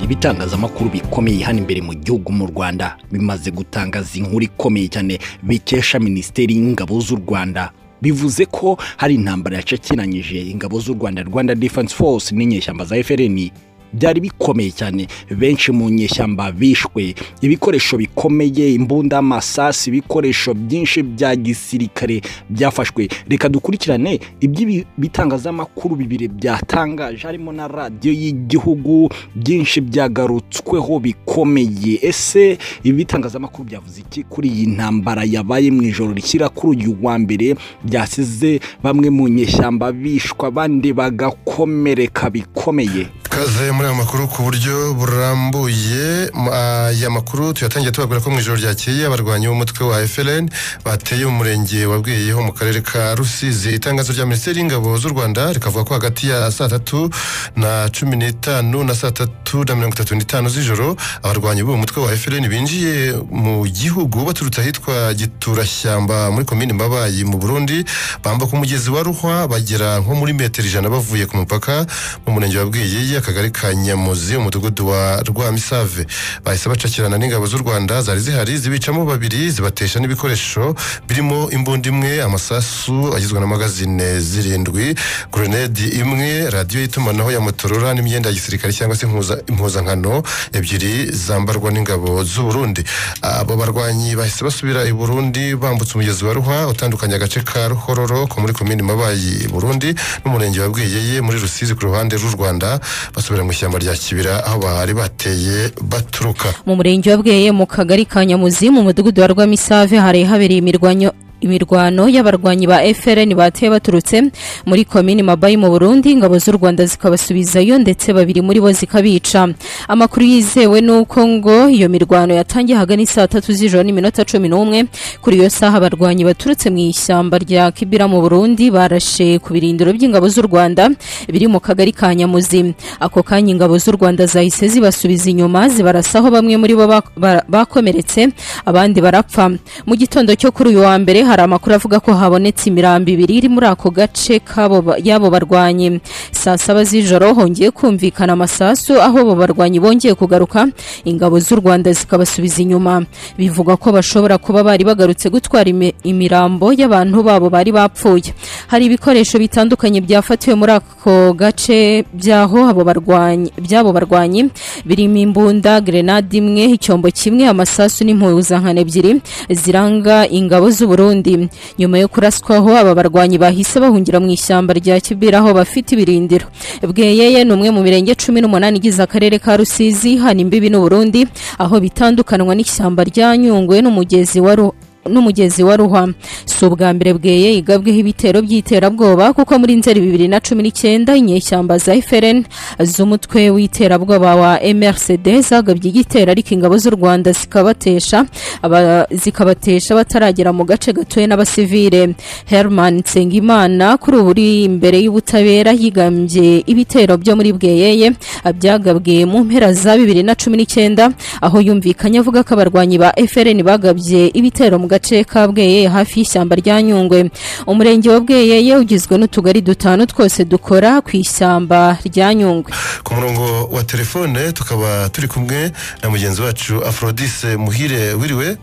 ibitangazamakuru bikomeye hano imbere mu gihugu mu rwanda bimaze gutangaza inkuru ikomeye cyane bikesha minisiteri y'ingabo z'u rwanda bivuze ko hari intambara yacakiranyije ingabo z'u rwanda rwanda defense force n'inyeshyamba za FLN byari bikomeye cyane benshi mu nyeshyamba bishwe ibikoresho bikomeye imbunda amasasi ibikoresho byinshi bya gisirikare byafashwe reka dukurikirane iby'ibitangazamakuru bibiri byatangaje harimo na radiyo y'igihugu byinshi byagarutsweho bikomeye ese ibi bitangazamakuru byavuze iki kuri iyi ntambara yabaye mu ijoro rishyira kuri uyu wa mbere byasize bamwe mu nyeshyamba bishwa abandi bagakomereka bikomeye tukaze muri aya makuru ku buryo burambuye m- aya makuru tuyatangiye tubabwira ko mu ijoro ryakeye abarwanyi b'umutwe wa FLN bateye mu murenge wa Bweyeho mu karere ka Rusizi itangazo rya minisiteri y'ingabo z'u Rwanda rikavuga ko hagati ya saa tatu na cumi n'itanu na saa tatu na mirongo itatu n'itanu z'ijoro abarwanyi b'uwo mutwe wa FLN binjiye mu gihugu baturutse ahitwa Giturashyamba muri komini Mbabayi mu Burundi bambuka umugezi wa Ruhwa bagera nko muri metero ijana bavuye ku mupaka mu murenge wa Bweyeye akagari ka Nyamuzi umudugudu wa Rwamisave bahise bacakirana n'ingabo z'u Rwanda zari zihari zibicamo babiri zibatesha n'ibikoresho birimo imbunda imwe amasasu agizwe n'amagazine zirindwi grenade imwe radiyo y'itumanaho ya Motorola n'imyenda ya gisirikare cyangwa se impuza- impuzankano ebyiri zambarwa n'ingabo z'u Burundi abo barwanyi bahise basubira i Burundi bambutse umugezi wa Ruhwa utandukanya agace ka Ruhororo ko muri komini Mabayi i Burundi n'umurenge wa Bweyeye muri Rusizi ku ruhande rw'u Rwanda basubira mu ishyamba rya Kibira aho bari bateye baturuka mu murenge wa bweye mu kagari ka nyamuzi mu mudugudu wa rwamisave hari habereye imirwanyo imirwano y'abarwanyi ba FLN bateye baturutse muri komini Mabayi mu Burundi ingabo z'u Rwanda zikabasubizayo ndetse babiri muri bo zikabica amakuru yizewe nuko ngo iyo mirwano yatangiye hagana isaa tatu z'ijoro n'iminota cumi n'umwe kuri iyo saha abarwanyi baturutse mu ishyamba rya Kibira mu Burundi barashe ku birindiro by'ingabo z'u Rwanda biri mu kagari ka Nyamuzi ako kanya ingabo z'u Rwanda zahise zibasubiza inyuma zibarasaho bamwe muri bo bak- ba- bakomeretse abandi barapfa mu gitondo cyo kuri uyu wa mbere hari amakuru avuga ko habonetse imirambo ibiri iri muri ako gace k'abo ba- y'abo barwanyi saa saba z'ijoro hongeye kumvikana amasasu aho abo barwanyi bongeye kugaruka ingabo z'u Rwanda zikabasubiza inyuma bivuga ko bashobora kuba bari bagarutse gutwara imi- imirambo y'abantu babo bari bapfuye hari ibikoresho bitandukanye byafatiwe muri ako gace byaho abo barwanyi by'abo barwanyi birimo imbunda grenade imwe icyombo kimwe amasasu n'impuzankano ebyiri ziranga ingabo z'u Burundi nyuma yo kuraswaho aba barwanyi bahise bahungira mu ishyamba rya Kibira aho bafite ibirindiro Bweyeye ni umwe mu mirenge cumi n'umunani igize akarere ka Rusizi hana imbibi n'u Burundi aho bitandukanwa n'ishyamba rya Nyungwe n'umugezi wa Ru- n'umugezi wa ruhwa si ubwa mbere bweye igabweho ibitero by'iterabwoba kuko muri nzeri bibiri na cumi n'icyenda inyeshyamba za FLN z'umutwe w'iterabwoba wa MRCD zagabye igitero ariko ingabo z'u Rwanda zikabatesha aba- zikabatesha bataragera mu gace gatuwe n'abasivile Herman Nsengimana kuri ubu uri imbere y'ubutabera yigambye ibitero byo muri bweyeye byagabwe mu mpera za bibiri na cumi n'icyenda aho yumvikanye avuga ko abarwanyi ba FLN bagabye ibitero mu gace ka Bweyeye hafi y'ishyamba rya Nyungwe umurenge wa Bweyeye ugizwe n'utugari dutanu twose dukora ku ishyamba rya Nyungwe ku murongo wa telefone tukaba turi kumwe na mugenzi wacu Aphrodise Muhire wiriwe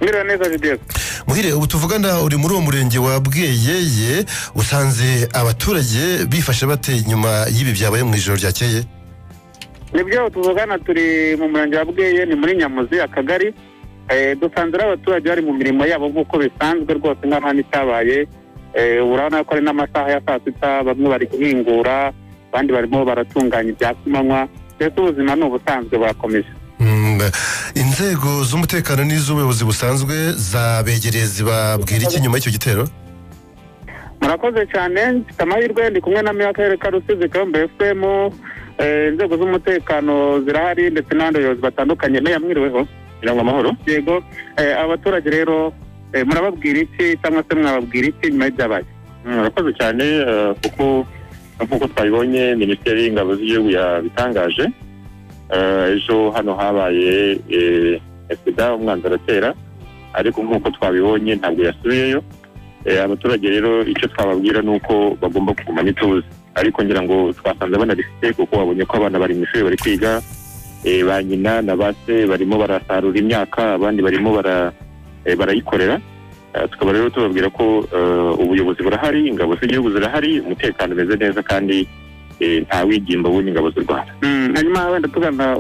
Mwiriwe neza Judith. Muhire ubu tuvugana uri muri uwo murenge wa Bweyeye usanze abaturage bifashe bate nyuma y'ibi byabaye mu ijoro ryakeye Nibyo tuvugana turi mu murenge wa Bweye ni muri Nyamuzi akagari. Eh dusanze ari abaturage bari mu mirimo yabo nk'uko bisanzwe rwose nk'aho hano itabaye. Eh urabona ko ari n'amasaha ya saa sita bamwe bari guhingura abandi barimo baratunganya ibya kumanywa mbese ubuzima ni ubusanzwe burakomeje. Mm, inzego z'umutekano n'iz'ubuyobozi busanzwe zabegereye zibabwira iki nyuma y'icyo gitero murakoze cyane mfite amahirwe ndi kumwe na meya w'akarere ka rusizi kayombe fm Eh, inzego z'umutekano zirahari ndetse n'abandi bayobozi batandukanye meya mwiriweho irangwa amahoro yego Eh, abaturage rero eh, murababwira iki cyangwa se mwababwira iki nyuma y'ibyabaye murakoze cyane eh, kuko nk'uko twabibonye minisiteri y'ingabo z'igihugu yabitangaje Eh, ejo hano habaye sida umwanzuro aratera ariko nk'uko twabibonye ntabwo yasubiyeyo Eh, abaturage rero icyo twababwira ni uko bagomba kugumana ituze ariko ngira ngo twasanze banarifite kuko babonye ko abana bari mu ishuri bari kwiga eh, ba nyina na ba se barimo barasarura imyaka abandi barimo bara- eh, barayikorera Eh, tukaba rero tubabwira ko eh, ubuyobozi burahari ingabo z'igihugu zirahari umutekano umeze neza kandi eh, nta wigimba w'undi ingabo z'u rwanda Mm, hanyuma wenda tugana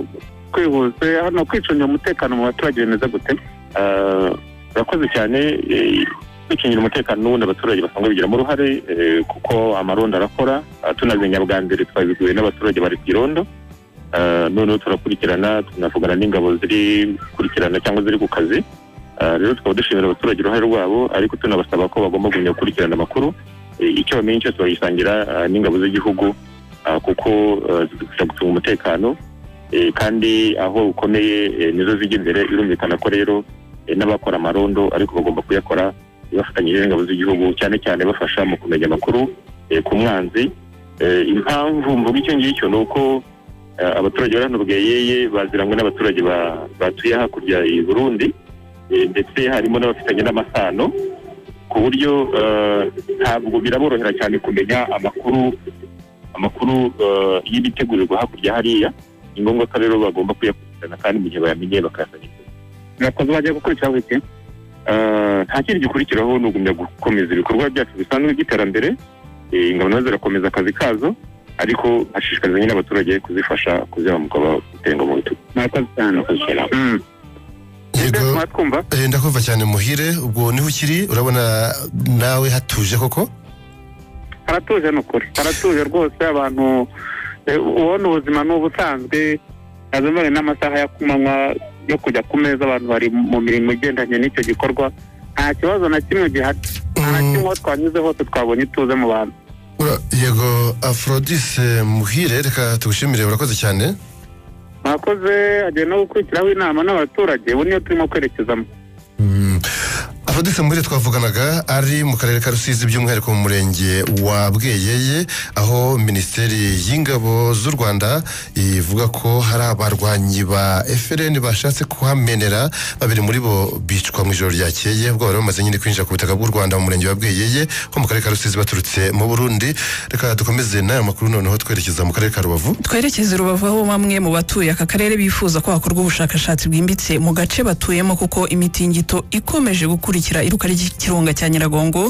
twihuse hano kwicungira umutekano mu baturage bimeze gute Eh, urakoze cyane eh, kwicungira umutekano n'ubundi abaturage basanzwe bigiramo uruhare eh, kuko amarondo arakora Ah, tunazimenya bwa mbere twabibwiwe n'abaturage bari ku irondo Eh, noneho turakurikirana tunavugana n'ingabo ziri gukurikirana cyangwa ziri ku kazi Eh, rero tukaba dushimira abaturage uruhare rwabo ariko tunabasaba ko bagomba kugumya gukurikirana amakuru Eh, icyo bamenye cyose bagisangira ah, n'ingabo z'igihugu ah, kuko eh, zidufasha gucunga umutekano Eh, kandi aho ukomeye eh, nizo zijya imbere birumvikana ko rero eh, n'abakora amarondo ariko bagomba kuyakora eh, bafatanyije n'ingabo z'igihugu cyane cyane bafasha mu kumenya amakuru eh, ku mwanzi Eh, impamvu mvuga icyo ngicyo ni uko eh, abaturage bari hano bweyeye baziranywe n'abaturage ba- batuye hakurya i burundi Eh, ndetse harimo n'abafitanye n'amasano ku buryo eh, ntabwo biraborohera cyane kumenya amakuru amakuru eh, y'ibitegurirwa hakurya hariya ni ngombwa ko rero bagomba kuyakurikirana kandi mu gihe bayamenye bakayasanya murakoze bagiye gukurikiraho iki Eh, nta kindi gikurikiraho ni ugumya gukomeza ibikorwa byacu bisanzwe by'iterambere Eh, ingabo nazo zirakomeza akazi kazo ariko hashishikariza nyine abaturage kuzifasha kuzihamuka batenga mu bitugu murakoze cyane Mm. yego mwatwumva eh, ndakumva cyane muhire ubwo niho ukiri urabona nawe hatuje koko haratuje ni ukuri haratuje rwose abantu eh, ubona ubuzima ni ubusanzwe azamare n'amasaha yo kumanywa yo kujya ku meza abantu bari mu mirimo igendanye n'icyo gikorwa nta kibazo na kimwe gihari nta na kimwe aho twanyuze hose twabonye ituze mu bantu Ura- yego afrodise muhire reka tugushimire urakoze cyane mwakoze agiye no gukurikiraho inama n'abaturage ubu niyo turimo kwerekezamo Mm. afrodise muhire twavuganaga ari mu karere ka rusizi by'umwihariko mu murenge wa bweyeye aho minisiteri y'ingabo z'u rwanda ivuga ko hari abarwanyi ba efuperi bashatse kuhamenera babiri muri bo bicwa mu ijoro ryakeye ubwo bari bamaze nyine kwinjira ku butaka bw'u rwanda mu murenge wa bweyeye ho mu karere ka rusizi baturutse mu burundi reka dukomeze n'aya makuru noneho twerekeza mu karere ka rubavu twerekeze rubavu aho bamwe mu batuye aka karere bifuza ko hakorwa ubushakashatsi bwimbitse mu gace batuyemo kuko imitingito ikomeje gukurikira iruka ry'ikirunga cya nyiragongo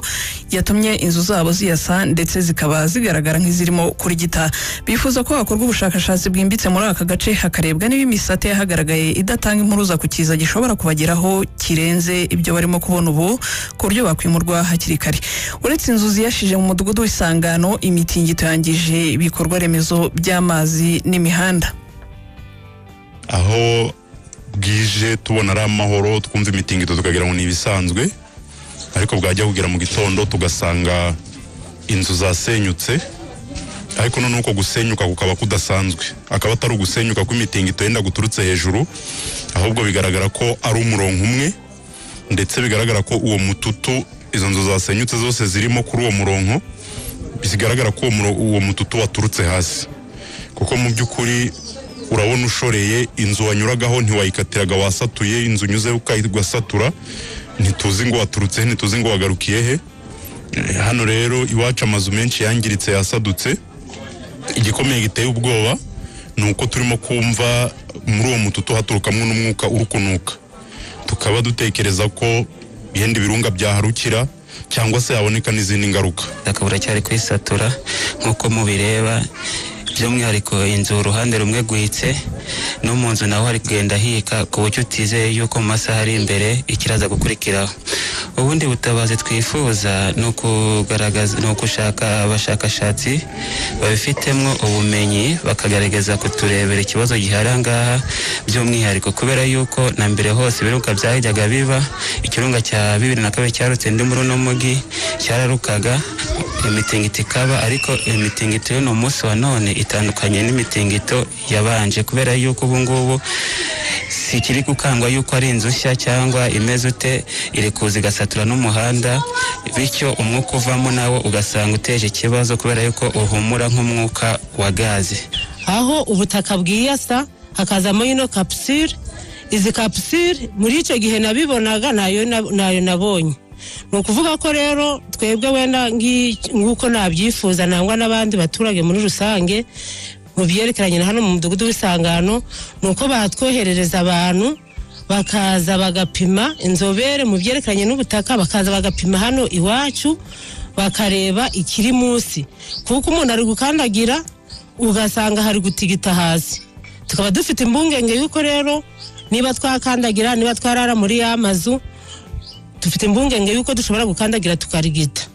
yatumye inzu zabo ziyasa ndetse zikaba zigaragara nk'izirimo kurigita bifuza ko hakorwa ubushakashatsi bwimbitse muri aka gace hakarebwa niba imisate yahagaragaye idatanga impuruza ku kiza gishobora kubageraho kirenze ibyo barimo kubona ubu ku buryo bakwimurwa hakiri kare uretse inzu ziyashije mu mudugudu w'isangano imitingito yangije ibikorwa remezo by'amazi n'imihanda aho bwije tubona ari amahoro twumva imitingito tukagira ngo ni ibisanzwe ariko bwajya kugera mu gitondo tugasanga inzu zasenyutse ariko noneho uko gusenyuka kukaba kudasanzwe akaba atari ugusenyuka kw'imitingito yenda guturutse hejuru ahubwo bigaragara ko ari umurongo umwe ndetse bigaragara ko uwo mututu izo nzu zasenyutse zose zirimo kuri uwo murongo bigaragara ko uwo muro- uwo mututu waturutse hasi kuko mu by'ukuri urabona ushoreye inzu wanyuragaho ntiwayikatiraga wasatuye inzu unyuze ukayigasatura ntituzi ngo waturutse he ntituzi ngo wagarukiye he Eh, hano rero iwacu amazu menshi yangiritse yasadutse igikomeye giteye ubwoba ni uko turimo kumva muri uwo mututu haturukamo n'umwuka urukunuka tukaba dutekereza ko ibindi birunga byaharukira cyangwa se haboneka n'izindi ngaruka ubutaka buracyari kwisatura nk'uko mubireba by'umwihariko inzu uruhande rumwe rwitse no mu nzu naho hari kugenda hika ku buryo utizeye yuko mu masaha ari imbere ikiraza gukurikiraho ubundi butabazi twifuza ni ukugaragaza ni ugushaka abashakashatsi babifitemo ubumenyi bakagaragaza kuturebera ikibazo gihari aha ngaha by'umwihariko kubera yuko na mbere hose ibirunga byajyaga biba ikirunga cya bibiri na kabiri cyarutse ndi muri uno mugi cyararukaga imitingito ikaba ariko imitingito y'uno munsi wa none itandukanye n'imitingito yabanje kubera yuko ubu ngubu si ikiri gukangwa yuko ari inzu nshya cyangwa imeze ute iri kuza igasatura n'umuhanda bityo umwuka uvamo nawo ugasanga uteje ikibazo kubera yuko uhumura nk'umwuka wa gaze aho ubutaka bwiyasa hakazamo ino kapusire izi kapusire muri icyo gihe nabibonaga ntayo na- ntayo nabonye ni ukuvuga ko rero twebwe wenda ngi- nk'uko nabyifuza nangwa n'abandi baturage muri rusange mu byerekeranye na hano mu mudugudu w'isangano ni uko batwoherereza abantu bakaza bagapima inzobere mu byerekeranye n'ubutaka bakaza bagapima hano iwacu bakareba ikiri munsi kuko umuntu ari gukandagira ugasanga hari gutigita hasi tukaba dufite impungenge y'uko rero niba twakandagira niba twarara muri ya mazu dufite impungenge y'uko dushobora gukandagira tukarigita